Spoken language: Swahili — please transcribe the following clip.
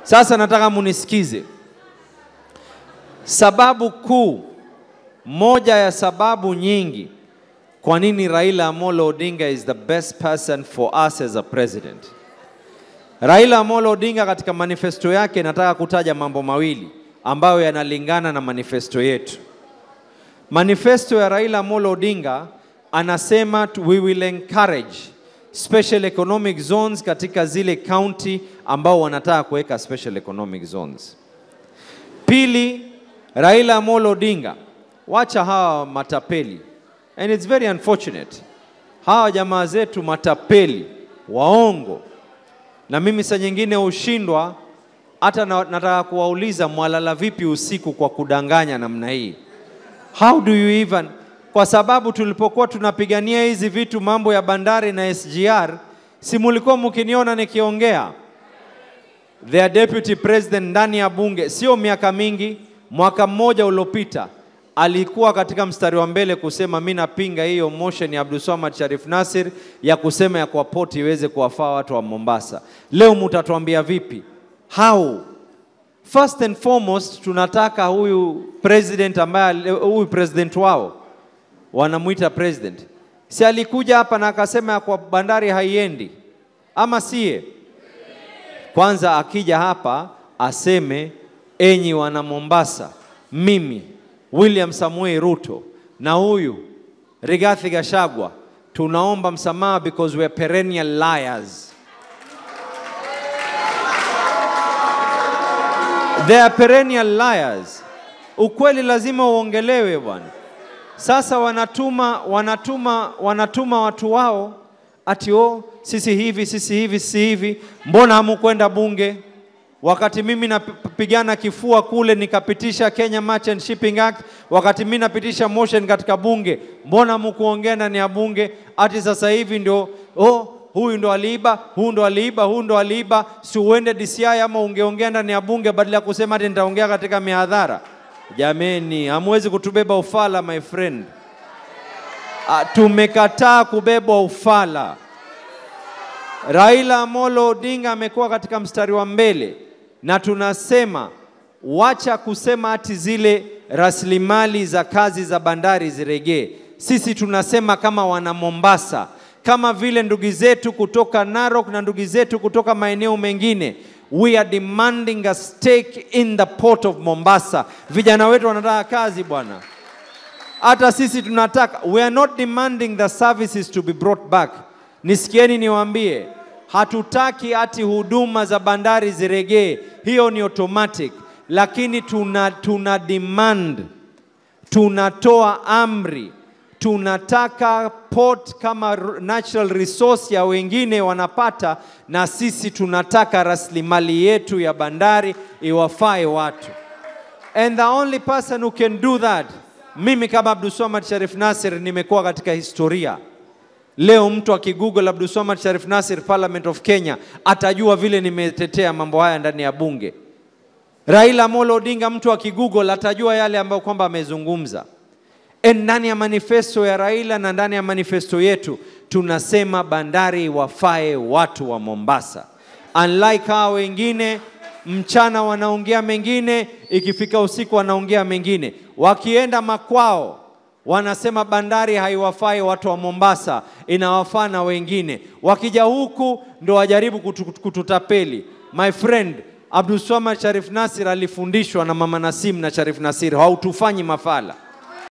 Sasa nataka munisikize. Sababu kuu, moja ya sababu nyingi kwa nini Raila Amolo Odinga is the best person for us as a president. Raila Amolo Odinga katika manifesto yake nataka kutaja mambo mawili ambayo yanalingana na manifesto yetu. Manifesto ya Raila Amolo Odinga anasema tu- we will encourage special economic zones katika zile county ambao wanataka kuweka special economic zones. Pili, Raila Amolo Odinga, wacha hawa matapeli, and it's very unfortunate, hawa jamaa zetu matapeli, waongo, na mimi saa nyingine hushindwa hata na, nataka kuwauliza mwalala vipi usiku kwa kudanganya namna hii? How do you even? Kwa sababu tulipokuwa tunapigania hizi vitu, mambo ya bandari na SGR, si mulikuwa mkiniona nikiongea their deputy president ndani ya bunge, sio miaka mingi, mwaka mmoja uliopita alikuwa katika mstari wa mbele kusema mi napinga hiyo motion ya Abdulswamad Sharif Nasir ya kusema ya kwa poti iweze kuwafaa watu wa Mombasa. Leo mutatuambia vipi? How? First and foremost tunataka huyu president ambaye huyu president wao wanamwita president, si alikuja hapa na akasema ya kwa bandari haiendi, ama siye? Kwanza akija hapa aseme, enyi wana Mombasa, mimi William Samuel Ruto na huyu Rigathi Gachagua tunaomba msamaha because we are perennial liars. They are perennial liars. Ukweli lazima uongelewe bwana. Sasa wanatuma wanatuma wanatuma watu wao ati oh, sisi hivi sisi hivi sisi hivi, mbona hamukwenda bunge? Wakati mimi napigana kifua kule nikapitisha Kenya Merchant Shipping Act, wakati mimi napitisha motion katika bunge, mbona mkuongea ndani ya bunge? Ati sasa hivi ndio oh, huyu ndo aliiba, huyu ndo aliiba, huyu ndo aliiba, si uende DCI ama ungeongea ndani ya bunge badala ya kusema ati nitaongea katika mihadhara. Jameni, hamwezi kutubeba ufala my friend. Ah, tumekataa kubebwa ufala. Raila Amolo Odinga amekuwa katika mstari wa mbele na tunasema wacha kusema ati zile rasilimali za kazi za bandari ziregee. Sisi tunasema kama wana Mombasa, kama vile ndugu zetu kutoka Narok na ndugu zetu kutoka maeneo mengine, we are demanding a stake in the port of Mombasa. Vijana wetu wanataka kazi bwana hata sisi tunataka, we are not demanding the services to be brought back. Nisikieni niwaambie, hatutaki ati huduma za bandari ziregee, hiyo ni automatic, lakini tuna, tuna demand, tunatoa amri, tunataka port kama r- natural resource ya wengine wanapata, na sisi tunataka rasilimali yetu ya bandari iwafae watu and the only person who can do that mimi kama Abdulswamad Sharif Nasir nimekuwa katika historia leo mtu akigoogle Abdulswamad Sharif Nasir Parliament of Kenya atajua vile nimetetea mambo haya ndani ya bunge Raila Amolo Odinga mtu akigoogle atajua yale ambayo kwamba amezungumza And ndani ya manifesto ya Raila na ndani ya manifesto yetu tunasema bandari wafae watu wa Mombasa. Unlike hawa wengine, mchana wanaongea mengine, ikifika usiku wanaongea mengine. Wakienda makwao wanasema bandari haiwafai watu wa Mombasa, inawafaa na wengine. Wakija huku ndo wajaribu kutu, kututapeli. My friend, Abdulswamad Sharif Nasir alifundishwa na Mama Nasim na Sharif Nasir, hautufanyi mafala